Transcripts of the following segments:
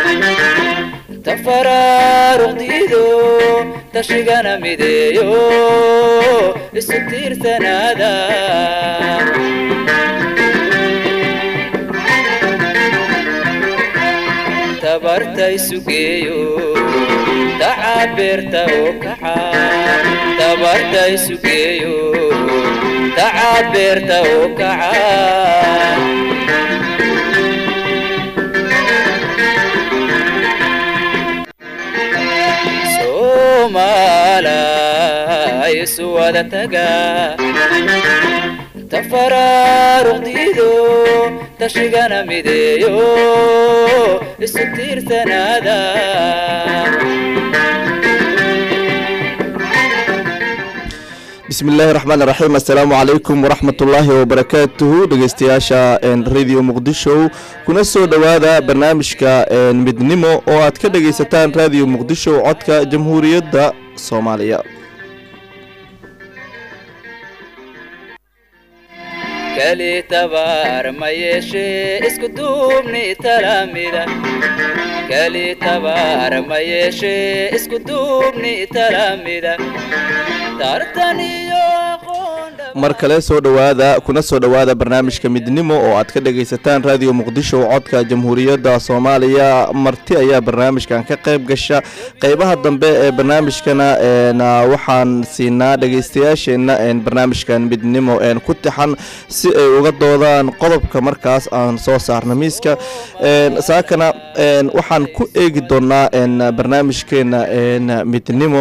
tafaraaruqdiido tashigana mideeyo isu tiirsanaada tabarta isugeeyo tacabeerta oo kaxa tabarta isugeeyo tacabeerta oo kaca soomaalay isu wada taga tafaraaruqdiido tashigana mideeyo isu tiirsanaada bismi illaahi raxmaan raxiim assalaamu calaykum waraxmat ullaahi wabarakaatuhu dhegeystayaasha radio muqdisho kuna soo dhowaada barnaamijka midnimo oo aad ka dhegaysataan radio muqdisho codka jamhuuriyadda soomaaliya kali tabaar ma yeeshee isku duubni talamida kali tabaar ma yeeshee isku duubni talamida tartan iyo aqoon mar kale soo dhowaada kuna soo dhowaada barnaamijka midnimo oo aad ka dhegaysataan radio muqdisho codka jamhuuriyadda soomaaliya marti ayaa barnaamijkan ka qayb gasha qeybaha dambe ee barnaamijkana waxaan siinaa dhegaystayaasheenna barnaamijkan midnimo ku tixan si ay uga doodaan qodobka markaas aan soo saarna miiska saakana waxaan ku eegi doonaa barnaamijkeena midnimo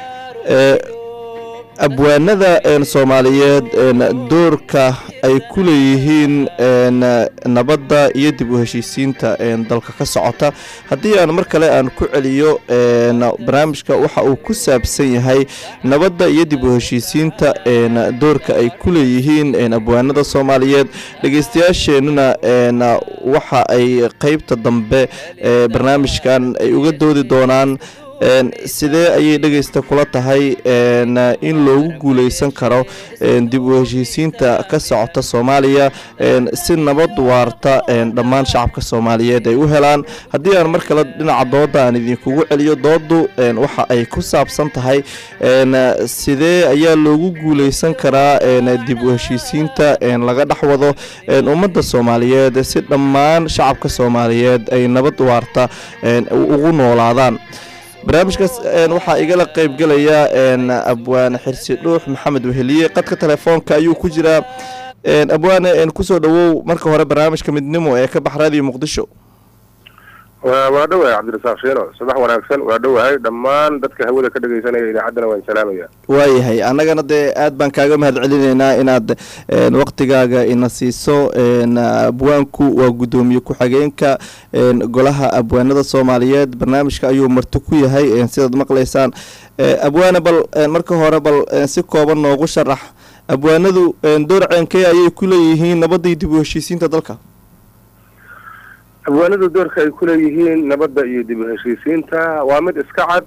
abwaanada soomaaliyeed doorka ay ku leeyihiin nabadda iyo dib u heshiisiinta dalka ka socota haddii aan mar kale aan ku celiyo barnaamijka waxa uu ku saabsan yahay nabadda iyo dib u heshiisiinta doorka ay ku leeyihiin abwaanada soomaaliyeed dhegeystayaasheenuna waxa ay qeybta dambe barnaamijkan ay uga doodi doonaan sidee ayay dhegaysta kula tahay in loogu guuleysan karo dib u heshiisiinta ka socota soomaaliya si nabad waarta dhammaan shacabka soomaaliyeed ay u helaan haddii aan mar kale dhinaca dooda aan idinkugu celiyo doodu waxa ay ku saabsan tahay sidee ayaa loogu guuleysan karaa dib u heshiisiinta laga dhex wado ummadda soomaaliyeed si dhammaan shacabka soomaaliyeed ay nabad waarta ugu noolaadaan barnaamijkaas waxaa igala qaybgelaya abwaane xirsi dhuux maxamed weheliye qadka telefoonka ayuu ku jiraa abwaane kusoo dhawow marka hore barnaamijka midnimo ee ka bax radio muqdisho waa dhowahay cabdirasaaq shiino subax wanaagsan waa dhowahay dhammaan dadka hawada ka dhegaysanaya idaacaddana waan salaamaya waayahay annagana dee aad baan kaaga mahad celinaynaa inaad waqtigaaga ina siiso abwaanku waa guddoomiye ku-xigeenka golaha abwaanada soomaaliyeed barnaamijka ayuu marti ku yahay sidaad maqlaysaan abwaane bal marka hore bal si kooban noogu sharax abwaanadu door ceenkee ayay ku leeyihiin nabadii dib u heshiisiinta dalka abwaanadu doorka ay ku leeyihiin nabadda iyo dib u heshiisiinta waa mid iska cad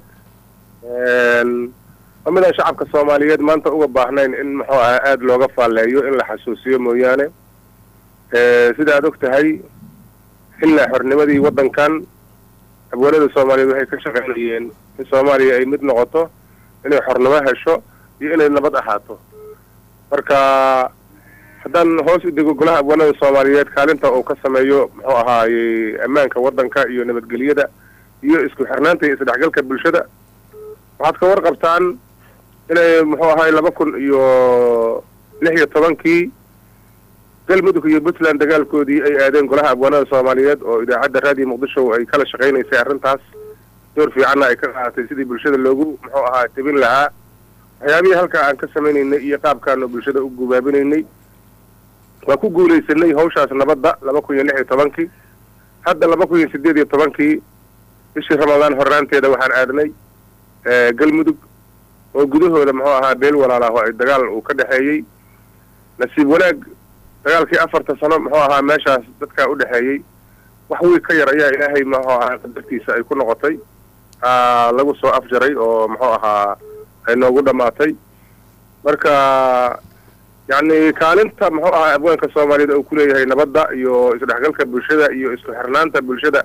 waa midaan shacabka soomaaliyeed maanta uga baahnayn in muxuu aha aada looga faalleeyo in la xasuusiyo mooyaane sida aad og tahay xillaa xornimadii waddankan abwaanada soomaaliyeed waxay ka shaqaynayeen in soomaaliya ay mid noqoto inay xornimo hesho iyo inay nabad ahaato marka haddaan hoos u dego golaha abwaanada soomaaliyeed kaalinta uu ka sameeyo muxuu ahaayey ammaanka waddanka iyo nabadgelyada iyo isku xirnaanta iyo isdhexgalka bulshada waxaad ka warqabtaan inay muxuu ahaay laba kun iyo lix iyo tobankii galmudug iyo puntland dagaalkoodii ay aadeen golaha abwaanada soomaaliyeed oo idaacadda raadiyo muqdisho ay kala shaqaynaysay arrintaas door fiicanna ay ka qaadatay sidii bulshada loogu muxuu ahaa tebin lahaa waxyaabihii halkaa aan ka samaynaynay iyo qaabkaanu bulshada u gubaabinaynay waa ku guulaysanay hawshaas nabadda laba kun iyo lix iyo tobankii hadda laba kun iyo sideed iyo tobankii bishii ramadaan horraanteeda waxaan aadnay galmudug oo gudahooda muxuu ahaa beel walaalaaho ay dagaal uu ka dhexeeyey nasiib wanaag dagaalkii afarta sano muxuu ahaa meeshaas dadkaa u dhexeeyey wax wiig ka yar ayaa ilaahay muxuu ahaa qadartiisa ay ku noqotay lagu soo afjaray oo muxuu ahaa ay noogu dhammaatay marka yacni kaalinta muxuu ahaa abwaanka soomaaliyeed oo ku leeyahay nabadda iyo isdhexgalka bulshada iyo isku xirnaanta bulshada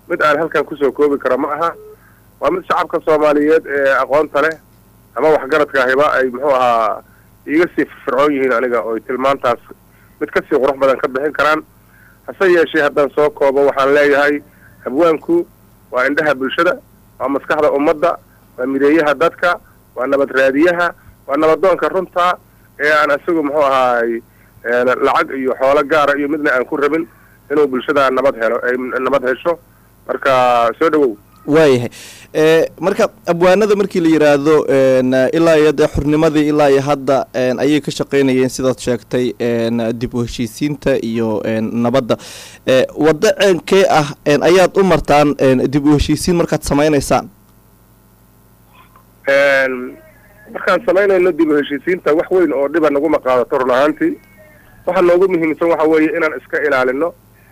mid aan halkan kusoo koobi karo ma aha waa mid shacabka soomaaliyeed ee aqoonta leh ama waxgaradka ahiba ay muxuu ahaa iiga sii firfircoon yihiin aniga oo tilmaantaas mid kasii qurux badan ka bixin karaan hase yeeshee haddaan soo koobo waxaan leeyahay abwaanku waa indhaha bulshada waa maskaxda ummadda waa mideeyaha dadka waa nabad raadiyaha waa nabadoonka runta ee aan isagu muxuu ahaay lacag iyo xoolo gaara iyo midna aan ku rabin inuu bulshada nabad helo ay nabad hesho marka soo dhawow waayahay marka abwaanada markii la yiraahdo ilaa iyo dee xurnimadii ilaa iyo hadda ayay ka shaqeynayeen sidaad sheegtay dib u heshiisiinta iyo nabadda waddo ceenkee ah ayaad u martaan dib u heshiisiin markaad samaynaysaan markaan samaynayno dib u heshiisiinta wax weyn oo dhiba naguma qaadato run ahaantii waxa noogu muhiimsan waxa weeye inaan iska ilaalino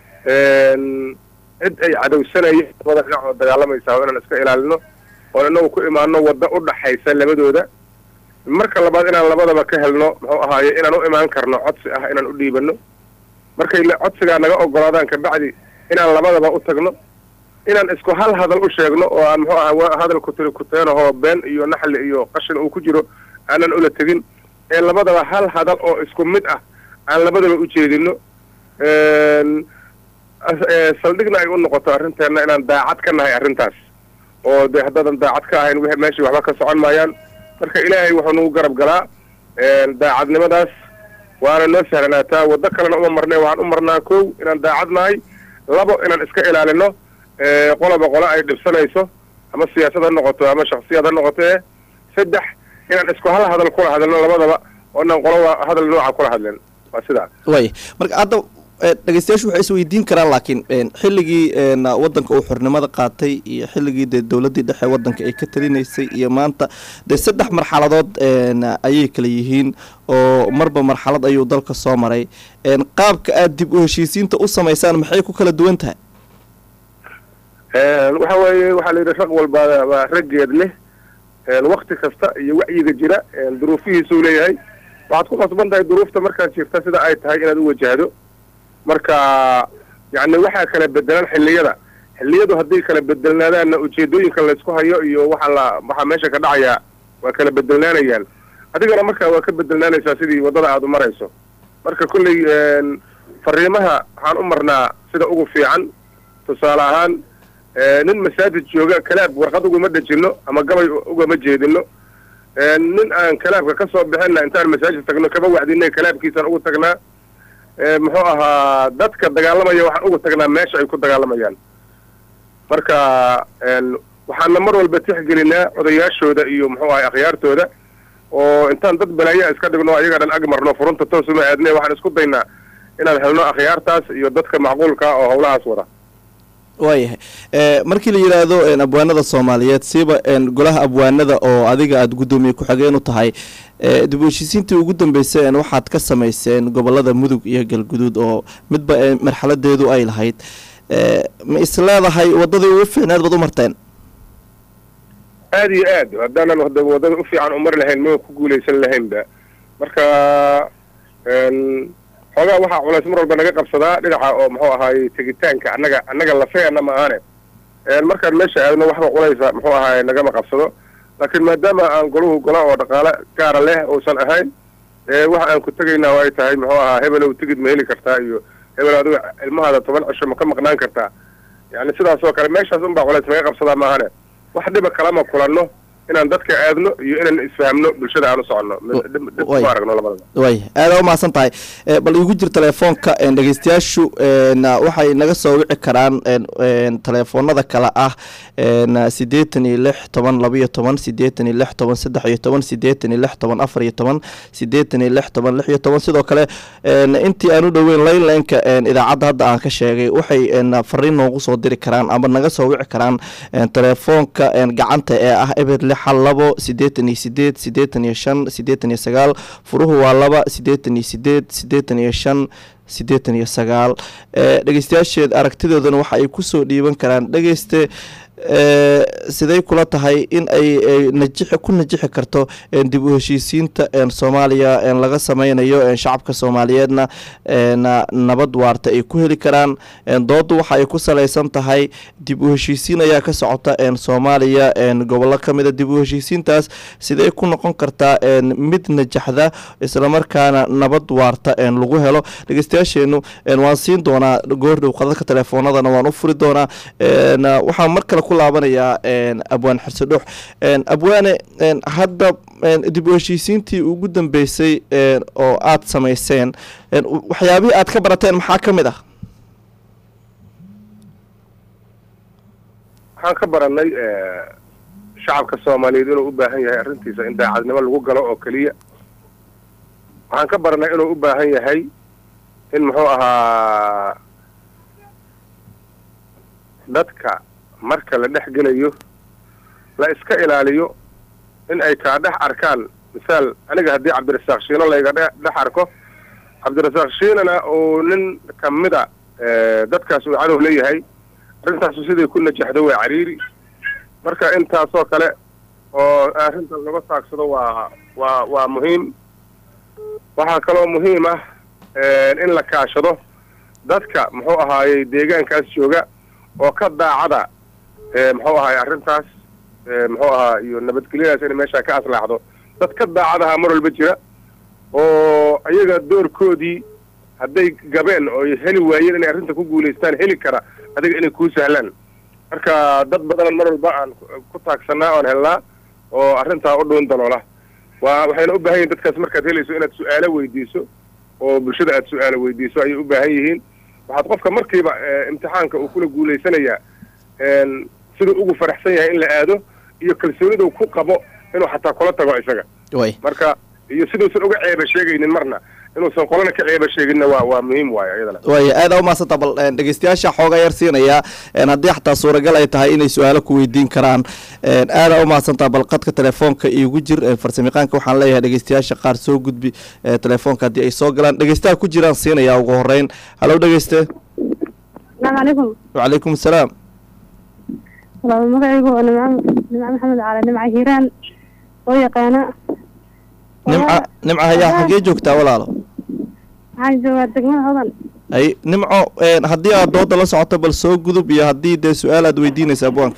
cid ay cadowsanayeen labada dhinac oo dagaalamaysaa inaan iska ilaalino oon inagu ku imaano wadda u dhaxaysa labadooda marka labaad inaan labadaba ka helno muxuu ahaaye inaan u imaan karno codsi ah inaan u dhiibano markay codsigaa naga ogolaadaan kabacdi inaan labadaba u tagno inaan isku hal hadal u sheegno oo aan muxuu aha hadal kutiri kuteenahoo been iyo naxli iyo qashin uu ku jiro aanan ula tegin ee labadaba hal hadal oo isku mid ah aan labadaba u jeedino saldhigna ay u noqoto arrinteenna inaan daacad ka nahay arrintaas oo dee haddaadan daacad ka ahayn w meeshii waxba ka socon maayaan marka ilaahay wuxuu nagu garab galaa daacadnimadaas waana noo sahlanaataa waddo kalena uma marne waxaan u marnaa kow inaan daacad nahay labo inaan iska ilaalino qoloba qole ay dhibsanayso ama siyaasad ha noqoto ama shaksiyad ha noqotee saddex inaan isku hal hadal kula hadalno labadaba oo inaan qolo hadal nooca kula hadlen waa sidaa waaya marka hadda dhegeystayaashu waxay isweydiin karaan laakiin xilligii waddanka uu xornimada qaatay iyo xilligii dee dowladdii dhexe waddanka ay ka talinaysay iyo maanta dee saddex marxaladood ayay kala yihiin oo marba marxalad ayuu dalka soo maray qaabka aad dib u heshiisiinta u samaysaan maxay ku kala duwan tahay waxa weeye waxaa la yidhi rag walba waa raggeed leh wakti kasta iyo wacyiga jira duruufihiisuu leeyahay waxaad ku qasban tahay duruufta markaad jirta sida ay tahay inaad u wajahdo marka yacni waxaa kala bedelan xilliyada xilliyadu hadday kala bedelnaadaanna ujeedooyinka laysku hayo iyo waxaa la waxaa meesha ka dhacayaa waa kala bedelnaanayaan adigana marka waa ka bedelnaanaysaa sidii waddada aada u marayso marka kolley fariimaha waxaan u marnaa sida ugu fiican tusaale ahaan nin masaajid jooga kalaab warqad uguma dhejino ama gabay ugama jeedino nin aan kalaabka ka soo bixinna intaan masaajid tagno kaba wacdinay kalaabkiisaan ugu tagnaa muxuu ahaa dadka dagaalamaya waxaan ugu tagnaa meesha ay ku dagaalamayaan marka waxaana mar walba tixgelinaa odayaashooda iyo muxuu ahay akhyaartooda oo intaan dad balaayaa iska dhigno ayaga dhan ag marno furunta toosuma aadne waxaan isku daynaa inaan helno akhyaartaas iyo dadka macquulka oo howlahaas wada waayahay markii la yidhaahdo abwaanada soomaaliyeed siiba golaha abwaanada oo adiga aada guddoomiye ku-xigeen u tahay dib u heshiisiintii ugu dambeysay waxaad ka samayseen gobolada mudug iyo galguduud oo midba marxaladeedu ay lahayd ma is leedahay waddadii ugu fiicneed baad u marteen aada iyo aad haddaanan waddada u fiican umari lahayn ma ku guulaysan lahaynba marka xoogaa waxaa culays mar walba naga qabsadaa dhinaca oo muxuu ahaay tegitaanka annaga annaga lafeena ma ahane markaan meesha aadno waxba culaysa muxuu ahaay nagama qabsado laakiin maadaama aan golahu gola oo dhaqaale gaara leh uusan ahayn waxa aan ku tegaynaa oo ay tahay muxuu ahaa hebelow tigid ma heli kartaa iyo hebel adiga ilmahaada toban cisho ma ka maqnaan kartaa yani sidaas oo kale meeshaas unbaa culays naga qabsadaa maahane wax dhiba kalama kulanno inaan dadka aadno iyo inaan isfahamno bulshada aan u soconno ma aragno labadaba way aada umahadsan tahay bal igu jir telefoonka dhegeystayaashu waxay naga soo wici karaan telefoonada kale ah sideetan iyo lix toban labaiyo toban sideetan iyo lix toban saddex iyo toban sideetan iyo lix toban afar iyo toban sideetan iyo lix toban lix iyo toban sidoo kale intii aan u dhoweyn laynlaynka idaacadda hadda aan ka sheegay waxay fariin noogu soo diri karaan ama naga soo wici karaan telefoonka gacanta ee ah eber xal labo sideetan iyo sideed sideetan iyo shan sideetan iyo sagaal furuhu waa laba sideetan iyo sideed sideetan iyo shan sideetan iyo sagaal dhegeystayaasheed aragtidoodana waxa ay kusoo dhiiban karaan dhegeyste siday kula tahay in ay najixi ku najixi karto dib u heshiisiinta soomaaliya laga sameynayo shacabka soomaaliyeedna nabad waarta ay ku heli karaan doodu waxa ay ku salaysan tahay dib u heshiisiin ayaa ka socota soomaaliya gobollo ka mida dib u heshiisiintaas sidee ku noqon kartaa mid najaxda islamarkaana nabad waarta lagu helo dhegeystayaasheenu waan siin doonaa goordhow qadadka telefoonadana waan u furi doonaa waxaan mar kale ku laabanayaa abwaan xirsedhux abwaane hadda dib u heshiisiintii ugu dambeysay oo aad samayseen waxyaabihii aad ka barateen maxaa ka mid ah waxaan ka baranay shacabka soomaaliyeed inuu u baahan yahay arrintiisa in daacadnimo lagu galo oo keliya waxaan ka baranay inuu u baahan yahay in muxuu ahaa dadka marka la dhex gelayo la iska ilaaliyo in ay kaa dhex arkaan misaal aniga haddii cabdirasaaq shiino layga dhex arko cabdirasaaq shiinana uu nin kamida dadkaas uu cadow leeyahay arrintaasu siday ku najaxdo waa cariiri marka intaasoo kale oo arrinta laga taagsado waa waa waa muhiim waxaa kaloo muhiim ah in la kaashado dadka muxuu ahaayey deegaankaas jooga oo ka daacada muxuu ahaay arrintaas muxuu ahaa iyo nabadgelyadaas inay meeshaa ka aslaaxdo dad ka daacadaha mar walba jira oo iyaga doorkoodii hadday gabeen oo heli waayeen inay arrinta ku guulaystaan heli kara adiga inay kuu sahlaan marka dad badanan mar walba aan ku taagsanaa oon helnaa oo arrintaa u dhuun daloola waa waxayna u baahan yihin dadkaas markaad helayso inaad su-aalo weydiiso oo bulshada aad su-aalo weydiiso ayay u baahan yihiin waxaad qofka markiiba imtixaanka uu kula guulaysanayaa siduu ugu faraxsan yahay in la aado iyo kalsooniduu ku qabo inuu xataa kula tago isaga marka iyo siduusan uga ceeba sheegaynin marna inuusan qolana ka ceeba sheeginna waa waa muhiim waayo iyadana waaya aada umahadsanta bal dhegeystayaasha xooga yar siinayaa haddii xataa suuragal ay tahay inay su-aalo ku weydiin karaan aada umahadsantaa bal qadka telefoonka iigu jir farsamayaqaanka waxaan leeyahay dhegeystayaasha qaar soo gudbi telefoonka haddii ay soo galaan dhegeystaha ku jiraan siinayaa ugu horeyn halow dhegeyste asalaamu calaykum wacalaykum asalaam walaal magacaygu waa nimco nimco maxamed cali nimco hiiraan oo yaqaana nimca nimca hayaa xaggee joogtaa walaalo waxaan joogaa degmada hodan ay nimco haddii aad dooda la socoto bal soo gudub iyo haddii dee su-aal aad weydiinaysa abwaanka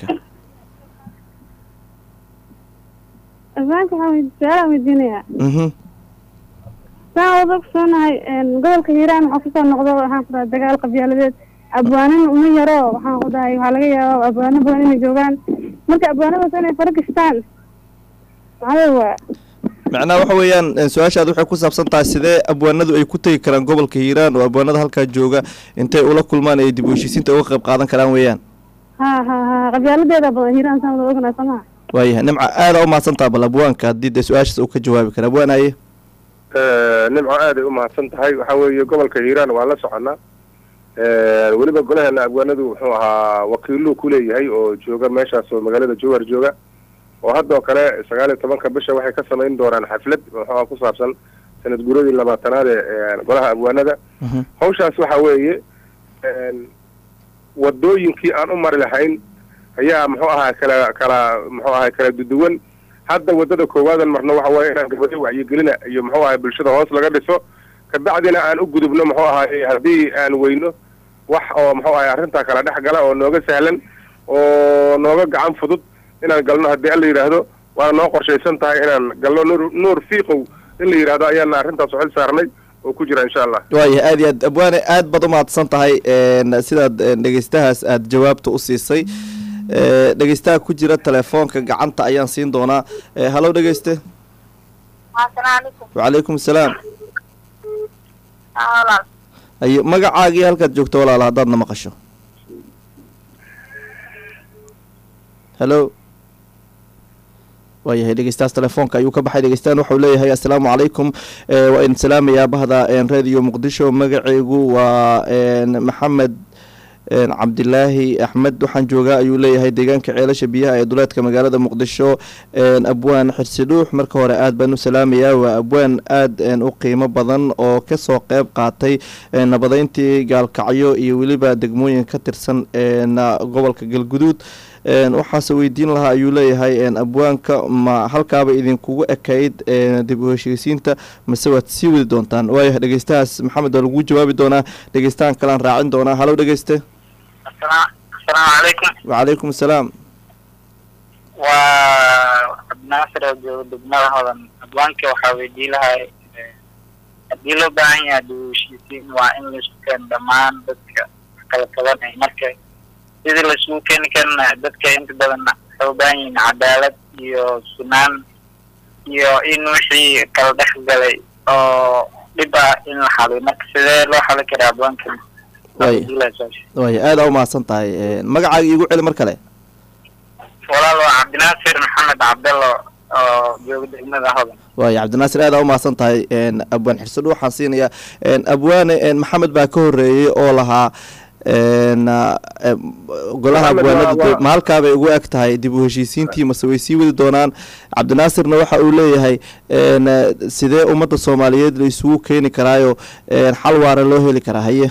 abwaanka waxaan su-aalaan weydiinayaa mhm saan wada ogsoonahay gobolka hiiraan waxaa kusoo noqdo waxaan ku dhahay dagaal qabyaaladeed abwaanin uma yaro waxaan ku dhahay waxaa laga yaaba abwaano badan inay joogaan marka abwaanadaas inay fara gashtaan maxaa waa macnaha waxa weeyaan su-aashaad waxay ku saabsan tahay sidee abwaanadu ay ku tegi karaan gobolka hiiraan oo abwaanada halkaa jooga intay ula kulmaan ay dib u heshiisiinta uga qayb qaadan karaan weeyaan ha ha ha qabyaaladeeda badan hiiraan saan wada ognaa somaha waayahay nimca aada umahadsantaha bal abwaanka haddii dee su-aashaas uu ka jawaabi kara abwaanaye nimco aaday u mahadsan tahay waxaa weeye gobolka hiiraan waa la soconaa weliba golaheena abwaanadu wuxuu ahaa wakiiluu ku leeyahay oo jooga meeshaas oo magaalada jowhar jooga oo haddoo kale sagaal iyo tobanka bisha waxay ka samayn doonaan xaflad muxuuha ku saabsan sanad guuradii labaatanaad ee golaha abwaanada hawshaas waxa weeye wadooyinkii aan u mari lahayn ayaa muxuu ahaa kala kala muxuu ahay kala duduwan hadda waddada koowaadan marno waxa weeye inaan gabadho wacyigelina iyo muxuu ahay bulshada hoos laga dhiso kabacdina aan u gudubno muxuu ahaay haddii aan weyno wax oo muxuu ahay arrintaa kala dhex gala oo nooga sahlan oo nooga gacan fudud inaan galno haddii alla yidhaahdo waana noo qorshaysan tahay inaan galno nuur nuur fiiqow in la yidhahdo ayaana arrintaas xil saarnay oo ku jira insha allah waayahay aad iyo aad abwaane aad baad umahadsan tahay sidaad dhegeystahaas aada jawaabta u siisay dhegeystaha ku jira telefoonka gacanta ayaan siin doonaa halow dhegeyste wacalaykum asalaam ayo magacaagii halkaad joogto walaala haddaad na maqasho halo waayahay dhegeystahaas telefoonka ayuu ka baxay dhegeystahan waxau leeyahay assalaamu calaykum waa idin salaamayaa bahda radio muqdisho magaceygu waa maxamed cabdilaahi axmed waxaan joogaa ayuu leeyahay deegaanka ceelasha biyaha ee duleedka magaalada muqdisho abwaan xirsidhuux marka hore aad baan u salaamayaa waa abwaan aad u qiimo badan oo kasoo qeyb qaatay nabadeyntii gaalkacyo iyo weliba degmooyin ka tirsan gobolka galguduud een, waxaase weydiin lahaa ayuu leeyahay een, abwaanka ma halkaaba idinkugu ekayd een, dib u heshiisiinta mase waad sii wadi doontaan waayahay dhegeystahaas maxamed waa lagu jawaabi doonaa dhegeystahan kalean raacin doonaa halow dhegeyste asalaamu calaykum wacalaykum asalaam waa cabdinaasir oo jooga degmada hodan abwaanka waxaa weydiin lahay eh, haddii loo baahan yahay dib u heshiisiin waa in laisku keeno dhammaan dadka kala tabanay marka sidii laisugu keeni karana dadka inta badan waxay u baahan yihiin cadaalad iyo sunaan iyo in wixii kala dhex galay oo dhib ah in la xaliyo marka sidee loo xali karaa abwaanka Waay. waaya aada u mahadsan tahay een, magacaaga iigu celi mar kale walaal waa cabdinaasir maxamed cabdello oo jooga degmada hodan waaya cabdinaasir aada u mahadsan tahay een, abwaan xirsadhu waxaan siinayaa een, abwaane een, maxamed baa ka horeeyey oo lahaa een, ah, em, golaha Maxamed waa- abwaanada waa- dib- ma halkaabay ugu eg tahay dib u heshiisiintii mase way sii wadi doonaan cabdinaasirna waxa uu leeyahay een, ah, sidee ummadda soomaaliyeed la isugu keeni karaayo een, xal waara loo heli karaa haye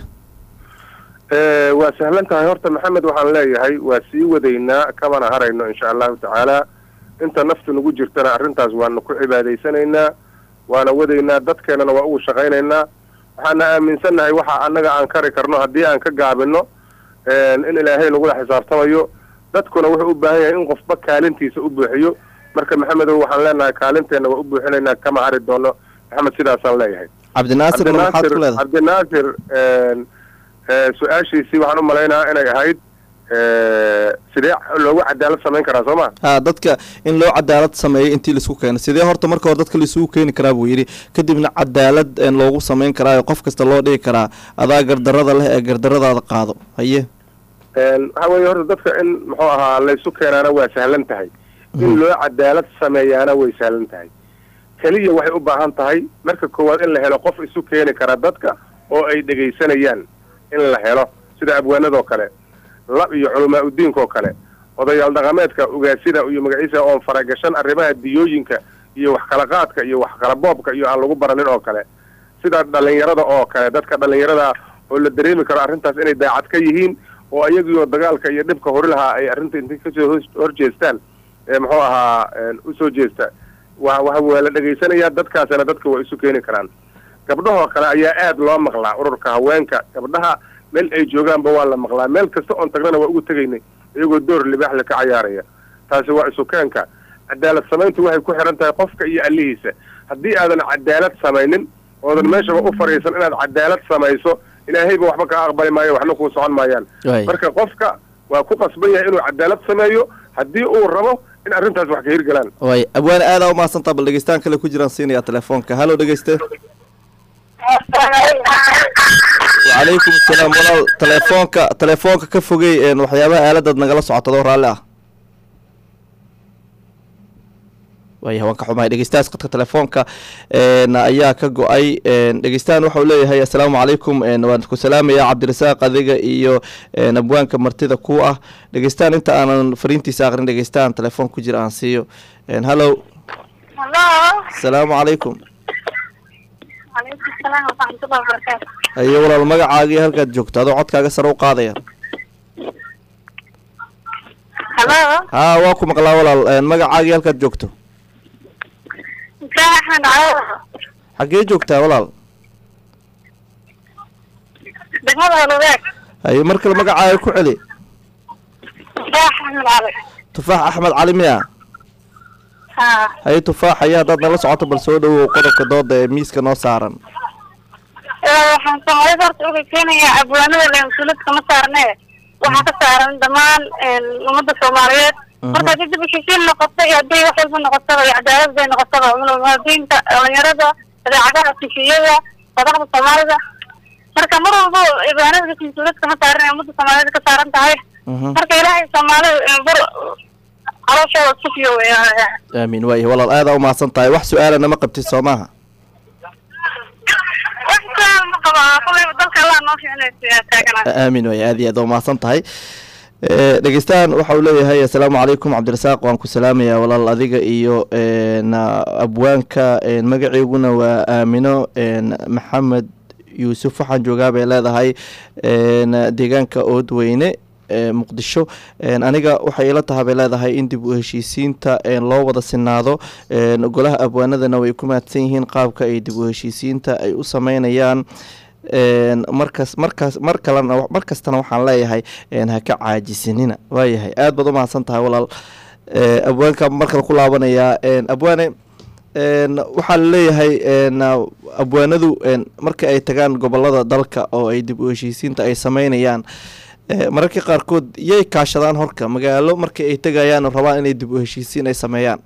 Eh, waa sahlan tahay horta maxamed waxaan leeyahay waa sii wadaynaa kamana harayno insha allahu tacaala inta naftu nagu jirtana arrintaas waanu ku cibaadaysanaynaa waana wadaynaa dadkeenana waa ugu shaqaynaynaa waxaana aaminsannahay waxa annaga aan kari karno haddii aan ka gaabino in ilaahay nagula xisaabtamayo dadkuna wuxuu u baahan yahay in qofba kaalintiisa u buuxiyo marka maxamedow waxaan leenahay kaalinteenna waa u buuxinaynaa kama hari doono maxamed sidaasaan leeyahay cabdinaasirna maxaad ku leedahay cabdinaasir eh, su-aashiisii waxaan u malaynayaa inay ahayd eh, sidee loogu cadaalad samayn karaa soo ma ha dadka in loo cadaalad sameeyo intii laisku keeno sidee horta marka hore dadka laisugu keeni karaa buu yidhi kadibna cadaalad een, loogu samayn karaayo qof kasta loo dhigi karaa adaa gardarada leh ee gardaradaada qaado haye waxa weeye horta dadka in muxuu ahaa laysu keenaana waa sahlan tahay in loo cadaalad sameeyaana way sahlan tahay keliya waxay u baahan tahay marka koowaad in la helo qof isu keeni kara dadka oo ay dhegaysanayaan in la helo sida abwaanadoo kale lab iyo culamaa udiinkoo kale odayaal dhaqameedka ugaasida iyo magaciisa oon faragashan arrimaha diyooyinka iyo wax kala qaadka iyo wax kala boobka iyo aan lagu baranin oo kale sida dhalinyarada oo kale dadka dhalinyarada oo la dareemi karo arrintaas inay daacad ka yihiin oo ayagiioo dagaalka iyo dhibka hori lahaa ay arrinta intay kasoo hos- horjeestaan ee muxuu ahaa usoo jeesta wa wa waa la dhegaysanayaa dadkaasina dadka waa isu keeni karaan gabdhahoo kale ayaa aad loo maqlaa ururka haweenka gabdhaha meel ay joogaanba waa la maqlaa meel kasta oon tagnana waa ugu tegaynay iyagoo door libaaxle ka cayaaraya taasi waa isu keenka cadaalad samayntu waxay ku xihan tahay qofka iyo allihiisa haddii aadan cadaalad samaynin oodan meeshaba u fadhiisan inaad cadaalad samayso ilaahayba waxba kaa aqbali maayo waxna kuu socon maayaan Waay. marka qofka waa ku qasban yahay inuu cadaalad sameeyo haddii uu rabo in arrintaas wax ka hirgalaan waay abwaane aadaa umahadsantaa bal dhegeystaan kale ku jiraan siinayaa telefoonka halo dhegeyste wacalaykum asalaam walaal telefoonka telefoonka ka fogey een, waxyaabaha aaladaad nagala socotadoo raalli ah waaya waan ka xumahay dhegeystahaas khadka telefoonka een, ayaa ka go-ay een, dhegeystahan waxau leeyahay assalaamu calaykum een, waan ku salaamayaa cabdirasaaq adiga iyo een, abwaanka martida ku ah dhegeystahan inta aanan fariintiisa aqrin dhegeystahan telefoon ku jira aan siiyo een, hallo Hello. asalaamu calaykum Alaykum salaam wa rahmatullahi wa barakatuh. ayo walaal magacaagii halkaad joogto adoo codkaaga sare u qaadaya Hello. haa waa ku maqlaa walaal een, magacaagii halkaad joogto Ibrahim Ahmed Cawad. xaggee joogtaa walaal Degmada Holubeeg. haye mar kale magacaaga ku celi Ibrahim Ahmed Cali. tufaax axmed cali miya Ha. haye tufaax ayaa haddaad nala socoto bal soo dhawow qodobka dooda ee miiska noo saaran Ee, waxaan Soomaalida horta uga keenayaa abwaanada le mas-uuliyad kama saarne waxaa ka saaran dhammaan een, ummadda Soomaaliyeed Mhm. marka haddii dib u heshiisiin noqoto iyo haddii wax walba noqotaba iyo cadaalad bay noqotaba muwaadiniinta dhalinyarada idaacadaha tifiyada madaxda Soomaalida marka mar walba abwaanada mas-uuliyad kama saaran ee ummadda Soomaaliyeed ka saaran tahay Mhm. marka ilaahay Soomaalida ee, bar calooshooda sufiyo weeyaan aamiin waayahay walaal aadaa umahadsan tahay wax su-aalana ma qabtid soo maaha wax saan ma qaba kulayba dalka allah noo fiicnaysa taaganaa aamin waay aad iyo aad umahadsan tahay Eh, dhegeystahan waxa uu leeyahay assalaamu calaykum cabdirasaaq waan ku salaamayaa walaal adiga iyo een, abwaanka een, magaceyguna waa aamino een, maxamed yuusuf waxaan joogaa bay leedahay een, deegaanka oodweyne ee muqdisho een, aniga waxay ila tahay bay leedahay in dib u heshiisiinta een, loo wada sinaado een, golaha abwaanadana way ku mahadsan yihiin qaabka ay dib u heshiisiinta ay u sameynayaan een, markas markaas mar kalena mar kastana waxaan leeyahay een, ha ka caajisinina waayahay aad baad u mahadsan tahay walaal ee, abwaanka markale ku laabanayaa een, abwaane een, waxaa laleeyahay een, abwaanadu een, marka ay tagaan gobolada dalka oo ay dib u heshiisiinta ay sameynayaan ee, mararka qaarkood yay kaashadaan horka magaalo marka ay tegayaan oo rabaan inay dib u heshiisiin ay sameeyaan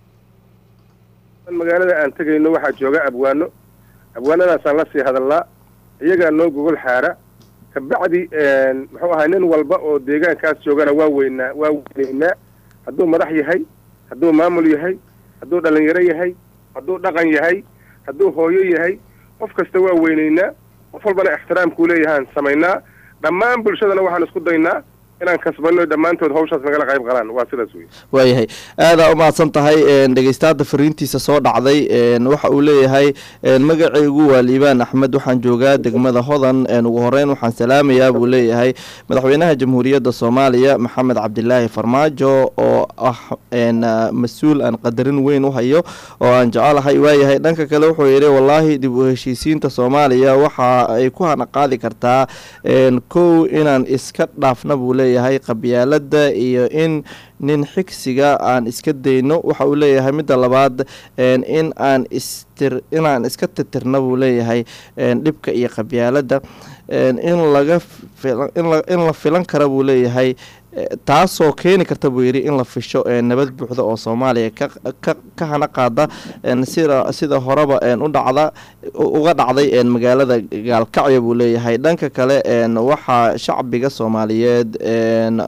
magaalada aan tegayno waxaa jooga abwaano abwaanadaasaan la sii hadalnaa iyagaa noo gogol xaara kabacdi muxuu ahay nin walba oo deegaankaas joogana waa weynaa waa weynaynaa hadduu madax yahay hadduu maamul yahay hadduu dhalinyaro yahay hadduu dhaqan yahay hadduu hooyo yahay qof kasta waa weynaynaa qof walbana ixtiraamkuu leeyahaan samaynaa dhammaan bulshadana waxaan isku daynaa inaan kasbanno dhammaantood hawshaas nagala qayb qalaan waa sidaas wey waayahay aadaa u mahadsan tahay een, dhegeystaada fariintiisa soo dhacday een, waxa uu leeyahay een, magacaygu waa liibaan axmed waxaan joogaa degmada hodan een, ugu horeyn waxaan salaamayaa buu leeyahay madaxweynaha jamhuuriyadda soomaaliya maxamed cabdilaahi farmaajo oo ah een, ah, mas-uul aan qadarin weyn u hayo oo aan jecelahay waayahay dhanka kale wuxuu yidhi wallaahi dib u heshiisiinta soomaaliya waxa ay ku hana qaadi kartaa een, kow inaan iska dhaafna buu leeyahay qabyaalada iyo in nin xigsiga aan iska dayno waxa uu leeyahay midda labaad een, in aan istir inaan iska titirna buu leeyahay een, dhibka iyo qabyaalada een, in laga fila- in la- in la filan kara buu leeyahay eh, taasoo keeni karta buu yidhi in la fisho ee nabad buuxda oo soomaaliya ka ka ka hana qaada een, sida sida horeba een, u dhacda u- uga dhacday een, magaalada gaalkacyo buu leeyahay dhanka kale een, waxaa shacbiga soomaaliyeed een,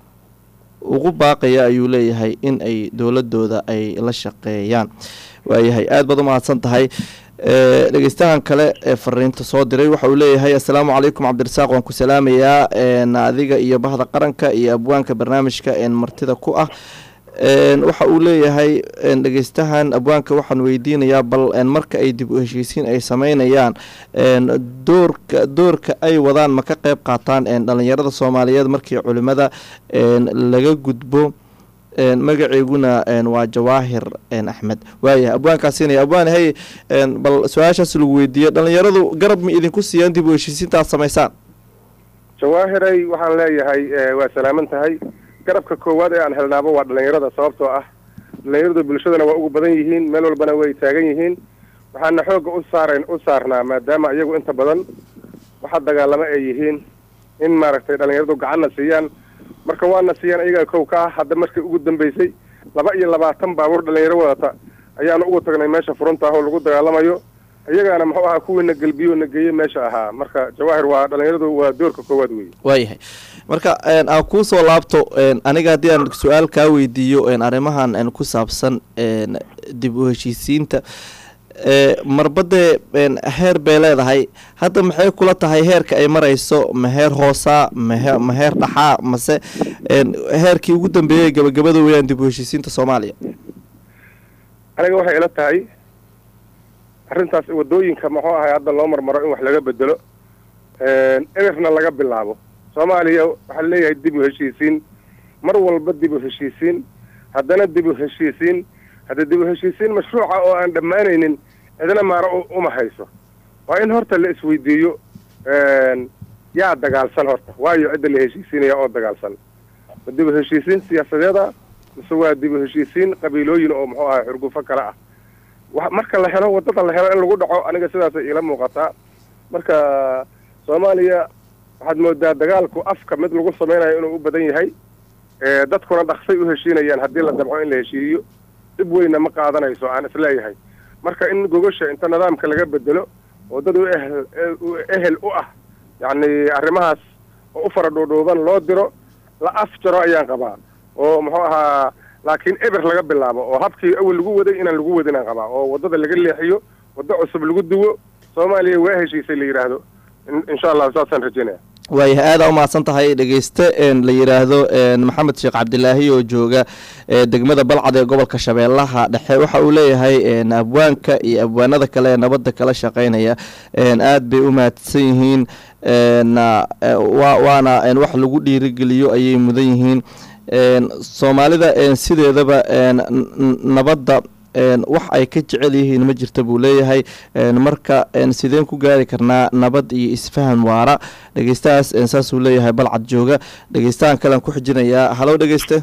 ugu baaqaya ayuu leeyahay in ay dowladooda ay la shaqeeyaan waayahay aad baad u mahadsan tahay ee, dhegeystahan kale ee fariinta soo diray waxa uu leeyahay assalaamu calaykum cabdirasaaq waan ku salaamayaa een, adiga iyo bahda qaranka iyo abwaanka barnaamijka een, martida ku ah een, waxa uu leeyahay een, dhegeystahan abwaanka waxaan weydiinayaa bal een, marka ay dib u heshiisiin ay sameynayaan een, doorka doorka ay wadaan ma ka qeyb qaataan een, dhalinyarada soomaaliyeed markii culimada een, laga gudbo een, magaceyguna een, waa jawaahir een, axmed waayahay abwaankaasiinaya abwaan hey een, bal su-aashaas lagu weydiiyo dhalinyaradu garab ma idinku siiyaan dib u heshiisiinta aad samaysaan jawaahiray waxaan leeyahay eh, waa salaaman tahay garabka koowaad ee aan helnaaba waa dhalinyarada sababtoo ah dhalinyaradu bulshadana waa ugu badan yihiin meel walbana way taagan yihiin waxaana xoogga u saarayn u saarnaa maadaama iyagu inta badan waxa dagaalamo ay yihiin in maaragtay dhalinyaradu gacanna siiyaan marka waana siiyaan iyagaa kow ka ah hadda markii ugu dambeysay laba iyo labaatan baabuur dhalinyaro wadata ayaanu ugu tagnay meesha furunta ah oo lagu dagaalamayo iyagaana muxuu ahaa kuwiina gelbiyo na geeye meesha ahaa marka jawaahir waa dhalinyaradu waa doorka koowaad weeye waayahay marka een, aan kuu soo laabto een, aniga haddii aan su-aal kaa weydiiyo een, arrimahan een, ku saabsan een, dib u heshiisiinta ee, marbadee een, heer bay leedahay hadda maxay kula tahay heerka ay marayso ma heer hoosaa mahe ma heer dhaxaa mase een, heerkii ugu dambeeyey gabagabada weyaan dib u heshiisiinta soomaaliya aniga waxay ila tahay arrintaas wadooyinka muxuu ahay hadda loo marmaro in wax laga bedelo emirna laga bilaabo soomaaliya waxaa leeyahay dib u heshiisiin mar walba dib u heshiisiin haddana dib u heshiisiin hadda dib u heshiisiin mashruuca oo aan dhammaanaynin cidna maaro u- uma hayso waa in horta la isweydiiyo yaa dagaalsan horta waayo cidda la heshiisiinaya oo dagaalsan ma dib u heshiisiin siyaasadeeda mise waa dib u heshiisiin qabiilooyin oo muxuu ahay xurgufo kale ah wa marka la helo wadada la helo in lagu dhaco aniga sidaasay iila muuqataa marka soomaaliya waxaad moodaa dagaalku afka mid lagu samaynayo inuu u badan yahay ee dadkuna dhaqsay u heshiinayaan haddii la damco in la heshiiyo dhib weynna ma qaadanayso aan isleeyahay marka in gogosha inta nidaamka laga bedelo oo dad u ehel u ehel u ah yacni arrimahaas oo u fara dhuudhuuban loo diro la af jaro ayaan qabaa oo muxuu ahaa laakiin eber laga bilaabo oo habkii awel lagu waday inaan lagu wadin aan qabaa oo waddada laga leexiyo waddo cusub lagu duwo soomaaliya waa heshiisay la yidhaahdo in- insha allah saasaan rajaynaya waayahay aada u mahadsan tahay dhegeyste een, la yidhaahdo een, maxamed sheekh cabdilaahi oo jooga ee, degmada balcad ee gobolka shabeellaha dhexe waxa uu leeyahay een, abwaanka iyo abwaanada kale ee nabadda kala shaqeynaya een, aad bay u mahadsan yihiin een, eh, waa waana een, wax lagu dhiirigeliyo ayay mudan yihiin een, soomaalida een, sideedaba een, n- n- nabadda een, wax ay ka jecel yihiin ma jirta buu leeyahay een, marka een, sideen ku gaari karnaa nabad iyo isfahan waara dhegeystahaas een, saasuu leeyahay balcad jooga dhegeystahan kalean ku xijinayaa halow dhegeyste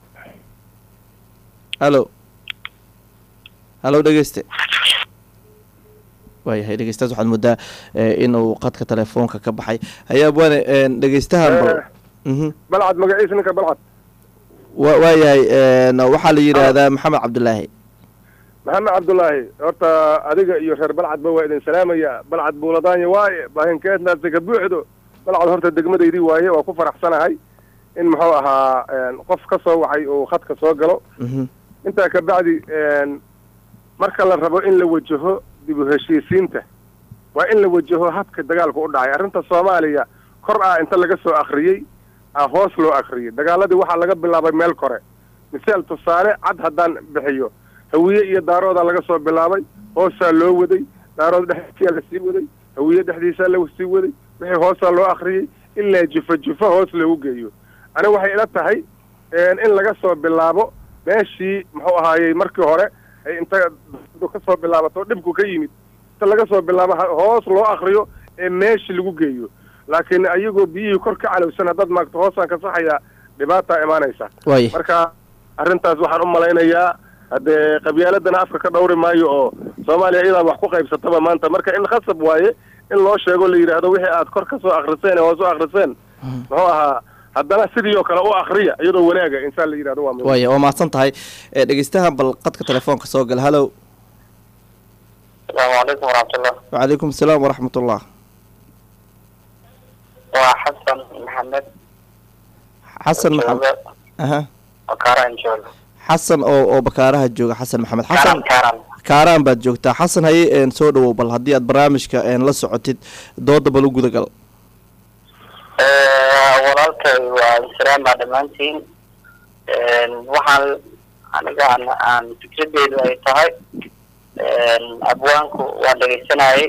halo halow dhegeyste waayahay dhegeystahaas waxaad moodaa eh, inuu qadka telefoonka ka baxay hayaa bwane een, dhegeystahan bal mhm balcad magaciisa ninka balcad wa waayahay een, waxaa la yidhaahdaa maxamed cabdulaahi maxamed cabdulaahi horta adiga iyo reer balcadba waa idin salaamaya balcad buuladaanya waaye baahinkeednaase ka buuxdo balcad horta degmadaydii waaye waa ku faraxsanahay in muxuu ahaa een, qof ka soo wacay uu khadka soo galo mhm intaa ka bacdi een, marka la rabo in la wajaho dib u heshiisiinta waa in la wajaho habka dagaalku u dhacay arrinta soomaaliya kor ah inta laga soo akhriyey ah hoos loo akhriyey dagaaladii waxaa laga bilaabay meel kore misaal tusaale cad haddaan bixiyo hawiye iyo daaroodaa laga soo bilaabay hoosaa loo waday daarood dhexdiisaa la sii waday hawiye dhexdiisaa la sii waday wixii hoosaa loo akhriyey ilaa jufo jufo hoos loogu geeyo aniga waxay ila tahay een, in laga soo bilaabo meeshii muxuu ahaayey markii hore ay inta dadu ka soo bilaabato dhibku ka yimid inta laga soo bilaabo ha- hoos loo akriyo ee meeshii lagu geeyo laakiin ayagoo biyihii kor ka calowsan haddaad maagto hoosaan ka saxayaa dhibaataa imaanaysa waaya marka arrintaas waxaan u malaynayaa haddee qabyaaladana afka ka dhawri maayo oo soomaaliya iyadaa wax ku qaybsataba maanta marka in khasab waaye in loo sheego la yidhaahdo wixii aad kor ka soo akriseen ee hoos u akriseen muxuu ahaa haddana sidii oo kale u akriya iyadoo wanaaga insaan la yidhahdo waa muhiim waaya waa mahadsan tahay Eh, dhegeystahan bal qadka telefoonka soo gal halow asalaamu calaykum waraxmatullah wacalaykum asalaam waraxmat ullah waa xasan maxamed xasan maxamed jooga aha kaaraan jooga xasan oo oo bakaaraha jooga xasan maxamed kaaraan xasan kaaraan kaaraan baad joogtaa xasan haye een, soo dhawow bal haddii aad barnaamijka een, la socotid dooda bal u gudagal walaalkay waa insalaama dhammaantiin waxaan aniga aan aan fikradeedu ay tahay abwaanku waa dhegaysanayay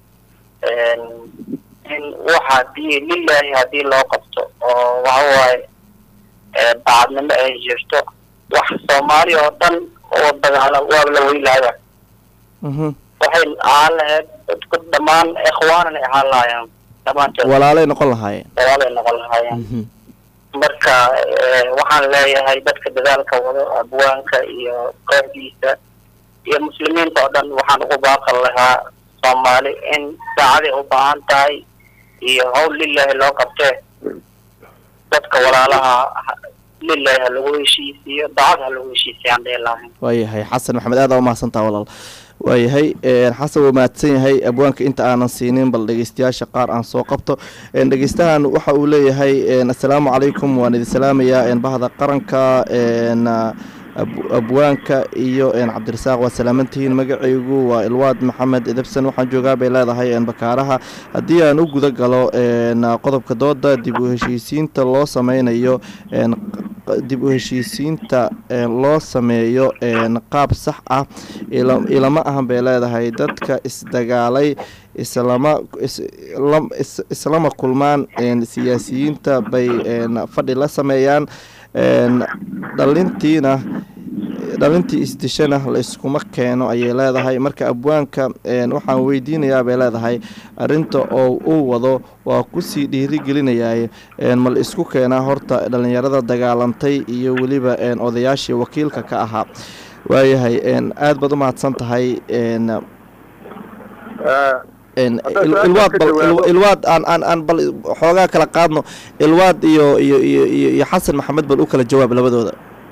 in waxa hadii lilahi haddii loo qabto oo waxa waaye bacadnimo ay jirto wax soomaaliya oo dhan oo dagaala waaba la weylaya mhm waxay ahaan lahayd dadku dhammaan ikhwaanan ay ahaan lahaayeen dhammaantood walaalay noqon lahaayeen walaalay noqon lahaayeen mhm marka eh, waxaan leeyahay dadka dadaalka wado abwaanka iyo kooxdiisa iyo muslimiinta oo dhan waxaan ugu baaqan lahaa soomaali in saacaday u baahan tahay iyo hawl lilahi loo qabtee dadka walaalaha ha- lilahi ha lagu heshiisiiyo dacad ha lagu heshiisiyo aan dhihi lahayn waayahay xasan maxamed aad aa umahadsantaha walaal waayahay een, xasan waa mahadsan yahay abwaanka inta aanan siinin bal dhegeystayaasha qaar aan soo qabto een, dhegeystahan waxa uu leeyahay een, assalaamu calaykum waan idin salaamayaa een, bahda qaranka een, ab- abwaanka iyo een, cabdirasaaq waa salaamantihiin magacaygu waa ilwaad maxamed edebsan waxaan joogaa bay leedahay een, bakaaraha haddii aan u guda galo een, qodobka dooda dib u heshiisiinta loo sameynayo een, q- dib u heshiisiinta een, loo sameeyo een, qaab sax ah ila- ilama ahan bay leedahay dadka isdagaalay islama is- lam- is- islama kulmaan een, siyaasiyiinta bay een, fadhi la sameeyaan een, dhalintiina dhalintii isdishana la iskuma keeno ayay leedahay marka abwaanka een, waxaan weydiinayaa bay leedahay arinta oo uu wado waa kusii dhiirigelinayaa een, ma la isku keenaa horta dhalinyarada dagaalantay iyo weliba een, odayaashii wakiilka ka ahaa waayahay een, aad baad u mahadsan tahay een, Eh, een, Haddaan il- su-aasha ilwaad ka bal jawaabo. il- ilwaad aan aan aan bal xoogaa kala qaadno ilwaad iyo iyo iyo iyo iyo xasan maxamed bal u kala jawaab labadooda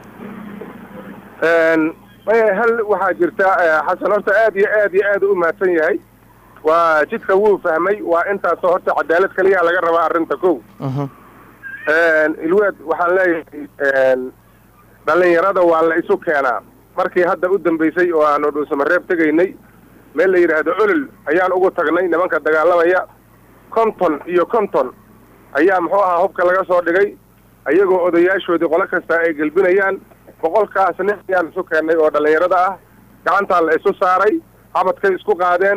een, maya hal waxaa jirta eh, xasan horta aad iyo aad iyo aad u mahadsan yahay waa jidka wuu fahmay waa intaasoo horta cadaalad kaliya laga rabaa arrinta kow Mhm, een, ilwaad waxaan leeyahay een, dhalinyarada waa la isu keenaa markii hadda u dambeysay oo aanu dhuusamareeb tegaynay meel la yidhaahdo olol ayaan ugu tagnay nimanka dagaalamaya konton iyo konton ayaa muxuu ahaa hubka laga soo dhigay ayagoo odayaashoodii qolo kasta ay gelbinayaan boqolkaas nin ayaan isu keennay oo dhallinyarada ah gacantaa la isu saaray xabadkay isku qaadeen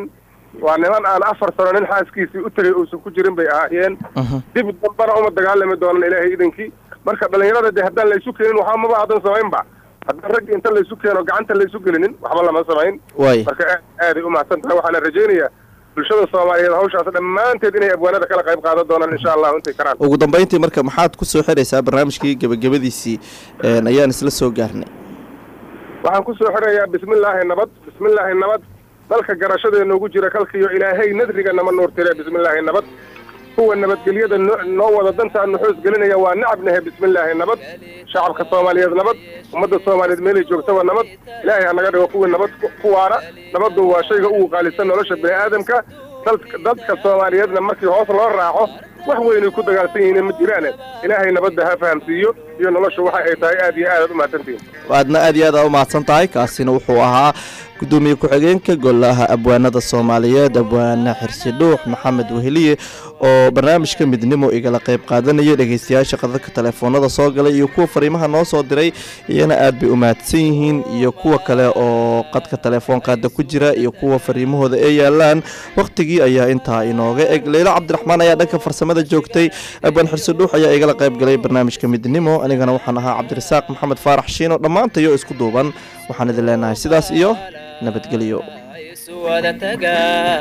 waa niman aan afar sano nin xaaskiisii u tegay uusan ku jirin bay ahaayeen Mhm. dib dambana uma dagaalami doonan ilaahay idankii marka dhalinyarada dee haddaan laysu keenin waxba maba aadan samaynba haddaan ragga inta laysu keeno gacanta laysu gelinin waxba lama samayn waay marka aad aaday u mahadsan tahay waxaana rajaynayaa bulshada soomaaliyeed hawshaas dhammaanteed inay abwaanada kala qayb qaadan doonaan insha allahu intay karaan ugu dambeyntii marka maxaad ku soo xiraysaa barnaamijkii gebagabadiisii een, ayaan isla soo gaarnay waxaan ku soo xirayaa bismillaahi nabad bismillaahi nabad dalka garashadeena ugu jira kalkiyo ilaahay nadriga nama nuurtire bismillaahi nabad kuwa nabadgelyada no- noo wada dantaa nuxuus gelinaya waa nacabnahe bismillaahi nabad shacabka soomaaliyeed nabad ummadda soomaaliyeed meelay joogtaba nabad ilaahay ha naga dhigo kuwii nabad ku- kuwaana nabaddu waa shayga ugu qaalisan nolosha bini aadamka dad- dadka soomaaliyeedna markii hoos loo raaco wax weynay ku dagaalsan yihiin ma jiraane ilaahay nabadda ha fahamsiiyo iyo noloshu waxa ay tahay aad iyo aadaad u mahadsantihiin aadna aad iyo aad aa u mahadsan tahay kaasina wuxuu ahaa gudoomiye ku-xigeenka golaha abwaanada soomaaliyeed abwaane xirsi dhuux maxamed weheliye oo barnaamijka midnimo igala qayb qaadanaya dhegeystayaasha qadadka telefoonada soo galay iyo kuwa fariimaha noo soo diray iyana aad bay u mahadsan yihiin iyo kuwa kale oo qadka telefoonkaada ku jira iyo kuwa fariimahooda ee yaalaan wakhtigii ayaa intaa inooga eg leylo cabdiraxmaan ayaa dhanka farsamada joogtay abwaan xirsi dhuux ayaa igala qayb galay barnaamijka midnimo anigana waxaan ahaa cabdirasaaq maxamed faarax shiino dhammaantayo isku duuban waxaan idin leenahay sidaas iyo nabadgelyo isu wada tagaa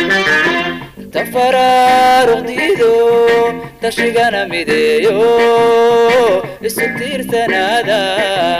tafaraaruqdiido tashigana mideeyo isu tiirsanaada